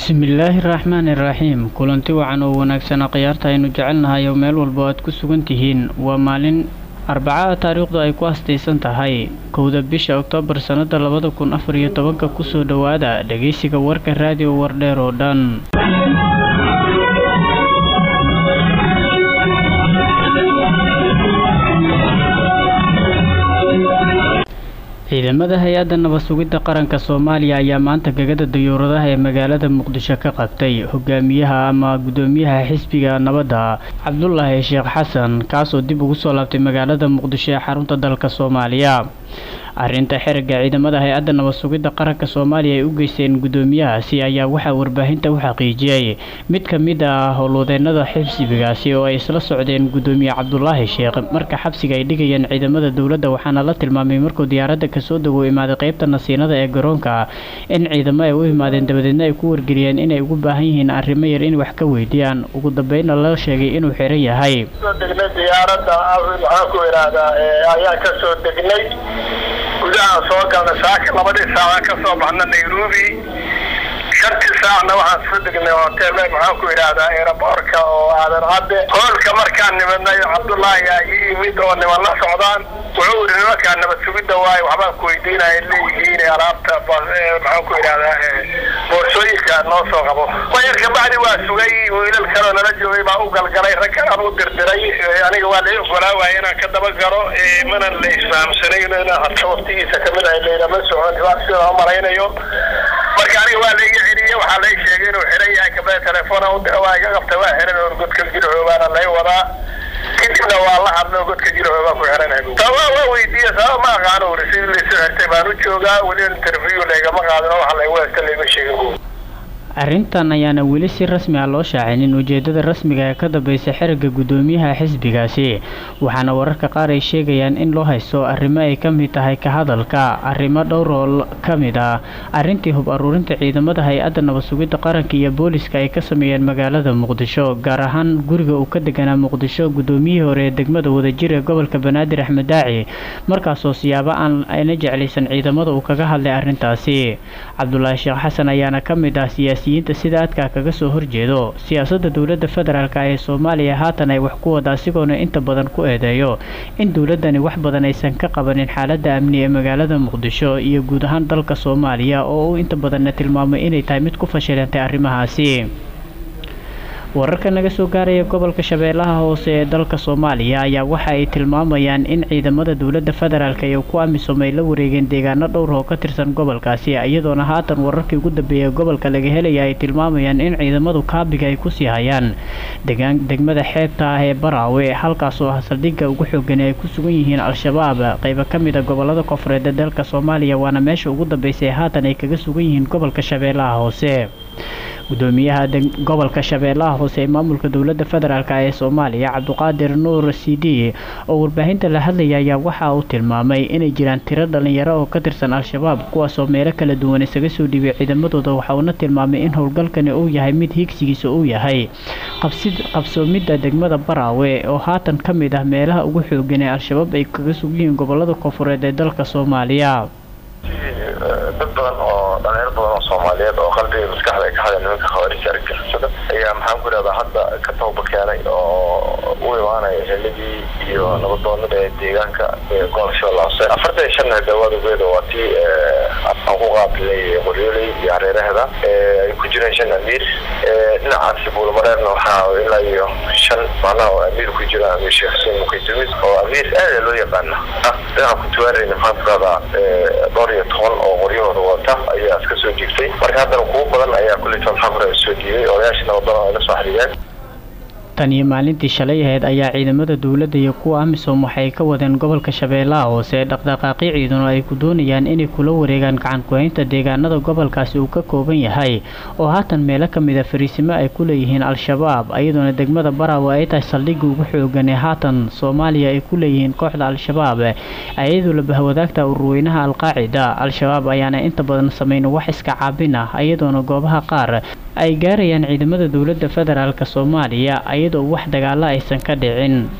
bismillaahi raxmaani raxiim kulanti wacan oo wanaagsana khiyaarta aynu jecelnahay oo meel walba aad ku sugan tihiin waa maalin arbacada taariikhdu ay ku astaysan tahay kowda bisha oktoobar sannada labada kun afar iyo tobanka kusoo dhowaada dhegeysiga warka raadiyo wardheer oo dhan ciidamada hay-adda nabad sugidda qaranka soomaaliya ayaa maanta gegada dayuuradaha ee magaalada muqdisho ka qabtay hogaamiyaha ama gudoomiyaha xisbiga nabadda cabdulaahi sheekh xasan kaasoo dib ugu soo laabtay magaalada muqdisho ee xarunta dalka soomaaliya arrinta xiriga ciidamada hay-adda nabad sugidda qaranka soomaaliya ay u geysteen gudoomiyahaasi ayaa waxaa warbaahinta u xaqiijiyey mid ka mid ah howlwadeenada xisbigaasi oo ay isla socdeen gudoomiye cabdulaahi sheekh marka xabsiga ay dhigayeen ciidamada dowladda waxaana la tilmaamay markuu diyaaradda kasoo dagow imaaday qeybta nasiinada ee garoonka in ciidamo ay u imaadeen dabadeedna ay ku wargeliyeen inay ugu baahan yihiin arrimo yar in wax ka weydiiyaan ugu dambeynna la sheegay inuu xiran yahay degnay diyaaradda maxaan ku idhaahdaa ayaan ka soo degnay gudahaan soo galnay saaka labadii saacaan ka soo baxna nairobi shantii saacna waxaan soo degnay hotel maxaan ku idhaahdaa aeroboorka oo aadan cadde hoolka markaan nimidnay cabdullaahi aa ii yimid oo niman la socdaan wuxuu yidhi nimankaa nabad sugidda waaye waxbaan ku weydiinaya leeyihiin alaabta maxaan ku idhahdaa boorsooyinka noo soo qabo wayar kabacdi waa sugay wiilal kaloo nala joogay baa u galgalay rag kalaan u dirdiray aniga waa lai ogolaa waaya inaan ka daba galo mana la isfahamsanayn inaan harka waqtigiisa kamid ahay laylama socon sida u malaynayo marka aniga waa laiga celiyey waxaa lai sheegay inuu xiran yahay kabada telefoona udira waa iga qabtay waa xiran oo godka jirxoobaana lay wadaa kadibna waa la hadlo godka jirxoobaa ku xiranay sababa waa weydiiye sababa ma aqaano uri sidii laysu xirtay baan u joogaa weli interview laygama qaadin oo waxa laygu haysta layma sheegin arrintan ayaana weli si rasmi ah loo shaacinin ujeedada rasmiga ee ka dambeysa xiriga gudoomiyaha xisbigaasi waxaana wararka qaar ay sheegayaan in loo haysto arrimo ay ka mid tahay ka hadalka arrimo dhowr oo ka mid ah arrintii hub aruurinta ciidamada hay-adda nabad sugidda qaranka iyo booliska ay ka sameeyeen magaalada muqdisho gaar ahaan guriga uu ka deganaa muqdisho gudoomiyihii hore ee degmada wadajir ee gobolka banaadir axmed daaci markaasoo siyaabo aan ayna jeclaysan ciidamada uu kaga hadlay arrintaasi cabdulaahi sheekh xasan ayaana ka mid ah siyaasi sida adkaa kaga soo horjeedo siyaasadda dowladda federaalk ee soomaaliya haatan ay wax ku wada asigoona inta badan ku eedeeyo in dowladdani wax badan aysan ka qabanin xaaladda amni ee magaalada muqdisho iyo guud ahaan dalka soomaaliya oo uu inta badanna tilmaamay inay tahay mid ku fashilantay arrimahaasi wararka naga soo gaaraya gobolka shabeellaha hoose ee dalka soomaaliya ayaa waxa ay tilmaamayaan in ciidamada dowladda federaalk iyo ku amisom ay la wareegeen deegaano dhowr oo ka tirsan gobolkaasi iyadoona haatan wararkii ugu dambeeyay gobolka laga helaya ay tilmaamayaan in ciidamadu kaabiga ay kusii hayaan degmada xeebta ah ee baraawe halkaas oo ah saldhigga ugu xoogan ay ku sugan yihiin al-shabaab qaybo ka mid a gobolada koonfureed ee dalka soomaaliya waana meesha ugu dambeysay haatan ay kaga sugan yihiin gobolka shabeellaha hoose gudoomiyaha gobolka shabeellaha hoose ee maamulka dowladda federaalk ee soomaaliya cabduqaadir nuur c d oo warbaahinta la hadlaya ayaa waxa uu tilmaamay inay jiraan tiro dhalinyaro oo ka tirsan al-shabaab kuwaasoo meelo kala duwan isaga soo dhiibay ciidamadooda waxa uuna tilmaamay in howlgalkani uu yahay mid higsigiisa uu yahay qabsoomidda degmada baraawe oo haatan ka mid ah meelaha ugu xoogan ee al-shabaab ay kaga sug yihiin gobolada koonfureed ee dalka soomaaliya dad badan oo dhalinyaro badan oo soomaaliyeed oo qalbiga maskaxda ay ka hadeen nimanka khawaarija argagixisada ayaa maxaan ku idhahdaa hadda ka tooba keenay oo u imaanaya xilligii iyo nabadoonada ee deegaanka gobolka shabeella hoose afartan iyo shan dawaadogeeda waa tii aan ku qaabilay qoryooley iyo hareeraheeda ay ku jireen shan amiir dhinacaasi buulamareerna waxaa ilaa iyo shan macnaha oo amiir ku jira amiir sheekh xuseen mukaytumis oo amiir aada loo yaqaana dhinaca kuntuwaareyna maxaan ku idhahdaa dhowr iyo toban oo qoryahooda wata ayaa iska soo jiegtay marka haddana kuwo badan ayaa kuleyta maxaa ku soo dhiibay odayaashii nabadana ay la soo xiriireen tan iyo maalintii shalay ahayd ayaa ciidamada dowladda iyo kuwa amisom waxay ka wadeen gobolka shabeellaha hoose dhaqdhaqaaqyo ciidano ay ku doonayaan inay kula wareegaan gacan ku-haynta deegaanada gobolkaasi uu ka kooban yahay oo haatan meelo ka mid a fariisimo ay ku leeyihiin al-shabaab iyadoona degmada baraawe ay tahay saldhigga ugu xoogan ee haatan soomaaliya ay ku leeyihiin kooxda al-shabaab ayadoo la bahwadaagta ururweynaha al-qaacida al-shabaab ayaana inta badan sameyn wax iska caabin ah iyadoona goobaha qaar ay gaarayaan ciidamada dowladda federaalk soomaaliya iyadoo wax dagaalo aysan ka dhicin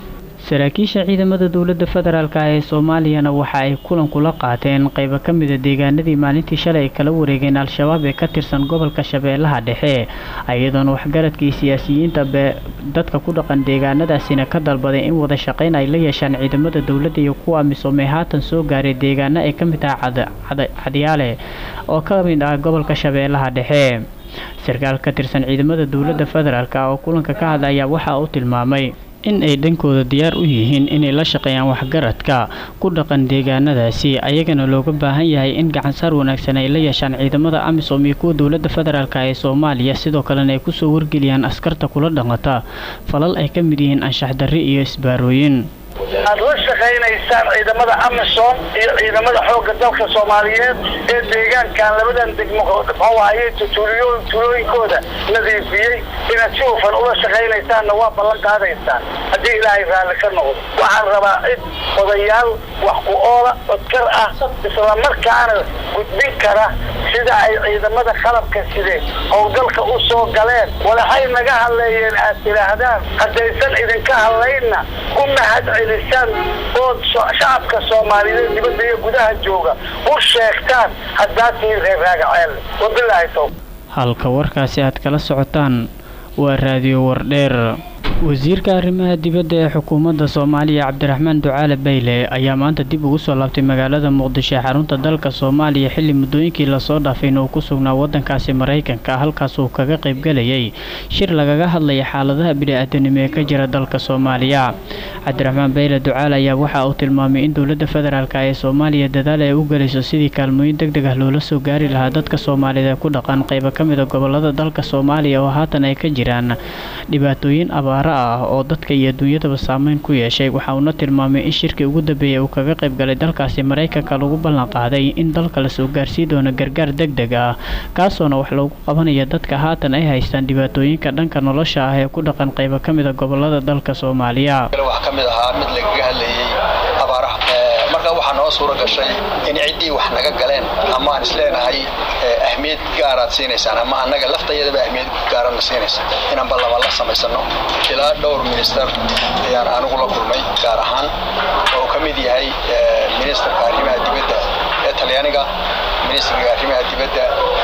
saraakiisha ciidamada dowladda federaalk ee soomaaliyana waxa ay kulan kula qaateen qeybo ka mida deegaanadii maalintii shalay ay kala wareegeen al-shabaab ee ka tirsan gobolka shabeellaha dhexe iyadoona waxgaradkii siyaasiyiinta dadka ku dhaqan deegaanadaasina ka dalbaday in wada shaqeyn ay la yeeshaan ciidamada dowladda iyo kuwa misoomay haatan soo gaaray deegaano ay ka mid tahay cadyaale oo ka mid ah gobolka shabeellaha dhexe sarkaal ka tirsan ciidamada dowladda federaalk oo kulanka ka hadlaya waxa uu tilmaamay in ay dhankooda diyaar u yihiin inay la shaqeeyaan waxgaradka ku dhaqan deegaanadaasi ayagana looga baahan yahay in gacansaar wanaagsan ay la yeeshaan ciidamada amisom iyo kuwa dowladda federaalk ee soomaaliya sidoo kalena ay kusoo wargeliyaan askarta kula dhaqanta falal ay ka mid yihiin anshax darri iyo isbaarooyin aad la shaqaynaysaan ciidamada amisom iyo ciidamada xoogga dalka soomaaliyeed ee deegaankan labadan degmo muxuahaye tuulooyinkooda nadiifiyey inaad si hufan ula shaqaynaysaanna waa ballan qaadaysaan haddii ilaahay raalli ka noqdo waxaan rabaa cid odayaal wax ku oola codkar ah islamarkaana gudbin kara sida ay ciidamada qalabka sideen howlgalka u soo galeen walaxay naga hadleeyeen aad tidhaahdaan haddaysan idinka hadlaynna u mahad celisaan ood shacabka soomaaliyeed dibadda iyo gudaha jooga u sheegtaan haddaad tihiin reer raagaceel wabilaahi towb halka warkaasi aad kala socotaan waa raadiyo wardheer wasiirka arrimaha dibadda ee xukuumadda soomaaliya cabdiraxmaan ducaale bayle ayaa maanta dib ugu soo laabtay magaalada muqdisho ee xarunta dalka soomaaliya xilli muddooyinkii lasoo dhaafayna uu ku sugnaa waddankaasi maraykanka halkaas uu kaga qaybgalayay shir lagaga hadlaya xaaladaha bini-aadanimo ee ka jira dalka soomaaliya cabdiraxmaan bayle ducaale ayaa waxa uu tilmaamay in dowladda federaalk ee soomaaliya dadaal ay u gelayso sidii kaalmooyin deg deg ah loola soo gaari lahaa dadka soomaaliyeed ee ku dhaqan qaybo ka mida gobolada dalka soomaaliya oo haatan ay ka jiraan dhibaatooyin abaar ah oo dadka iyo adduunyadaba saameyn ku yeeshay waxa uuna tilmaamay in shirkii ugu dambeeyay uu kaga qayb galay dalkaasi maraykanka lagu ballan qaaday in dalka lasoo gaarsii doono gargaar deg deg ah kaasoona wax loogu qabanaya dadka haatan ay haystaan dhibaatooyinka dhanka nolosha ah ee ku dhaqan qaybo ka mida gobolada dalka soomaaliya wax ka mid ahaa mid lagaga hadlayay abaaraha marka waxaa noo suura gashay in ciddii wax naga galeen ama aan isleenahay ahmiyad gaaraad siinaysaan ama annaga laftayadaba ahmiyad gaarana siinaysaan inaan ballaba la samaysano ilaa dhowr minister ayaan anigu la kulmay gaar ahaan oo ka mid yahay ministerka arrimaha dibadda ee talyaaniga ministerka arrimaha dibadda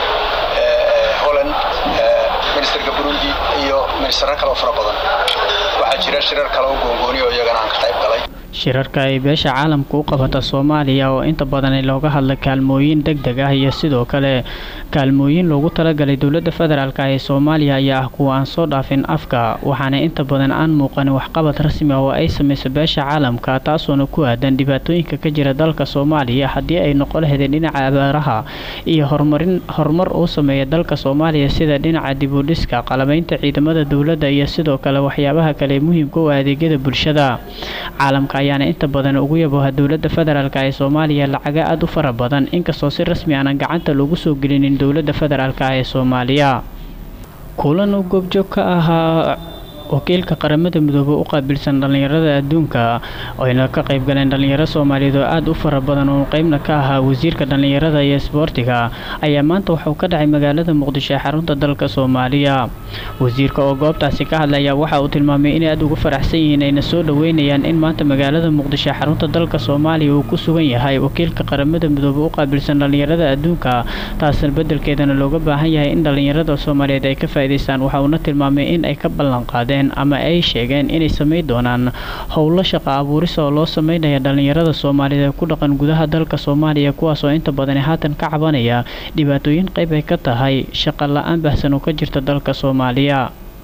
holland ministerka burundi iyo ministero kaleo fara badan waxaa jira shirar kale oo goongooni oo iyagana aan ka qayb galay shirarka ay beesha caalamka u qabata soomaaliya oo inta badan looga hadla kaalmooyin deg deg ah iyo sidoo kale kaalmooyin loogu talagalay dowladda federaalk ee soomaaliya ayaa ah kuwa aan soo dhaafin afka waxaana inta badan aan muuqanin waxqabad rasmi ah oo ay samayso beesha caalamka taasoona ku aadan dhibaatooyinka ka jira dalka soomaaliya haddii ay noqon lahaydeen dhinaca abaaraha iyo horumarin horumar uu sameeya dalka soomaaliya sida dhinaca dibudhiska qalabaynta ciidamada dowladda iyo sidoo kale waxyaabaha kale muhiimka u adeegyada bulshada caalamka ayaana inta badan ugu yabooha dowladda federaalk ee soomaaliya lacaga aada u fara badan inkastoo si rasmi aanan gacanta loogu soo gelinin dowladda federaalk ee soomaaliya kulan uu goobjoog ka ahaa wakiilka qaramada midoobey u qaabilsan dhallinyarada adduunka oyna ka qayb galeen dhallinyaro soomaaliyeed oo aada u fara badan oo qeybna ka ahaa wasiirka dhallinyarada iyo isboortiga ayaa maanta waxauu ka dhacay magaalada muqdisho ee xarunta dalka soomaaliya wasiirka oo goobtaasi ka hadlaya waxa uu tilmaamay inay aada ugu faraxsan yihiin ayna soo dhoweynayaan in maanta magaalada muqdisho ee xarunta dalka soomaaliya uu ku sugan yahay wakiilka qaramada midoobey u qaabilsan dhallinyarada adduunka taasna beddelkeedana looga baahan yahay in dhallinyarada soomaaliyeed ay ka faa'iidaystaan waxa uuna tilmaamay in ay ka ballan qaadeen ama ay sheegeen inay samayn doonaan howlo shaqa abuuris oo loo sameynaya dhallinyarada soomaaliyeed ee ku dhaqan gudaha dalka soomaaliya kuwaas oo inta badani haatan ka cabanaya dhibaatooyin qayb ay ka tahay shaqa la-aan baahsan oo ka jirta dalka soomaaliya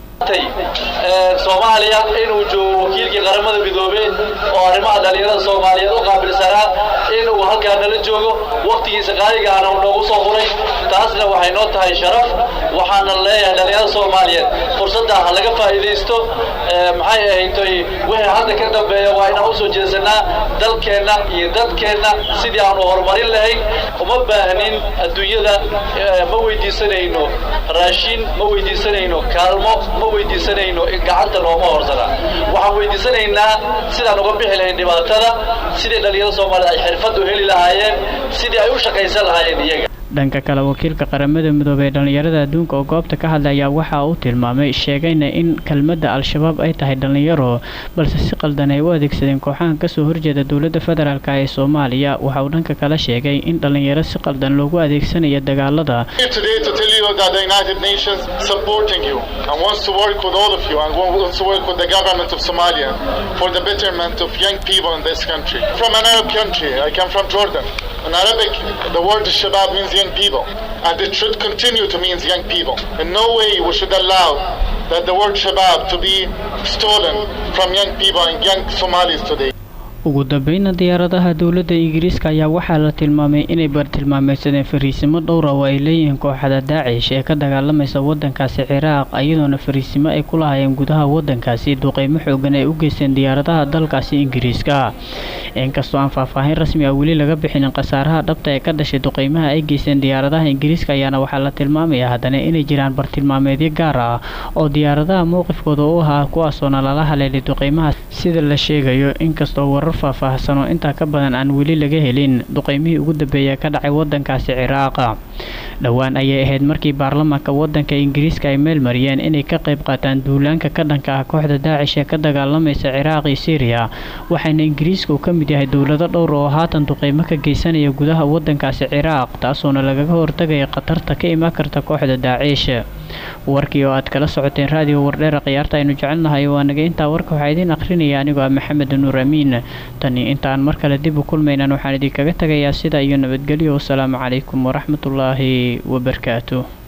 soomaaliya inuu joogo wakiilkii qaramada midoobey oo arrimaha dhallinyarada soomaaliyeed u qaabilsanaa inuu halkaa nala joogo wakhtigiisa qaaligaana uu noogu soo huray taasna waxay noo tahay sharaf waxaana leeyahay dhallinyarada soomaaliyeed fursadda ha laga faa'iidaysto maxay ahaytoy wixii hadda ka dambeeya waa inaan usoo jeesanaa dalkeenna iyo dadkeenna sidii aanu horumarin lahayn uma baahnin adduunyada ma weydiisanayno raashin ma weydiisanayno kaalmo ma weydiisanayno gacanta nooma horsana waxaan weydiisanaynaa sidaan uga bixi lahayn dhibaatada sidii dhallinyarada soomaaliyed ay xirfad u heli lahaayeen sidii ay u shaqaysan lahaayeen iyaga dhanka kale wakiilka qaramada midoobey ee dhallinyarada adduunka oo goobta ka hadlay ayaa waxa uu tilmaamay sheegayna in kelmadda al-shabaab ay tahay dhallinyaro balse si qaldan ay u adeegsadeen kooxahan kasoo horjeeda dowladda federaalk ee soomaaliya waxa uu dhanka kale sheegay in dhallinyaro si qaldan loogu adeegsanayo dagaalada In Arabic, the word Shabab means young people, and it should continue to mean young people. In no way we should allow that the word Shabab to be stolen from young people and young Somalis today. ugu dambeyna diyaaradaha dowladda ingiriiska ayaa waxaa la tilmaamay inay bartilmaameysadeen fariisimo dhowra oo ay leeyihiin kooxda daacish ee ka dagaalamaysa wadankaasi ciraaq iyadoona fariisimo ay ku lahaayeen gudaha wadankaasi duqeymo xoogan ay u geysteen diyaaradaha dalkaasi ingiriiska inkastoo aan faahfaahin rasmi ah weli laga bixinin khasaaraha dhabta ee ka dhashay duqeymaha ay geysteen diyaaradaha ingiriiska ayaana waxaa la tilmaamaya haddana inay jiraan bartilmaameedyo gaar ah oo diyaaradaha mowqifkooda u ahaa kuwaasoona lala haleelay duqeymaha sida la sheegayo inkastoo warar faahfaahsan oo intaa ka badan aan weli laga helin duqeymihii ugu dambeeya ka dhacay wadankaasi ciraaqa dhowaan ayay ahayd markii baarlamaanka wadanka ingiriiska ay meel mariyeen inay ka qayb qaataan duulaanka ka dhanka ah kooxda daacish ee ka dagaalamaysa ciraaq iyo syriya waxaana ingiriiska uu ka mid yahay dowlado dhowr oo haatan duqeymo ka geysanaya gudaha wadankaasi ciraaq taasoona lagaga hortagaya khatarta ka imaan karta kooxda daacish warkii oo aad kala socoteen raadiyo wardheera khiyaarta aynu jecelnahay waa naga intaa warka waxaa idiin akhrinaya anigoo ah maxamed nuur amiin tani intaan mar kale dib u kulmaynan waxaan idinkaga tagayaa sida iyo nabadgelyo wasalaamu calaykum waraxmatullaahi wabarakaatu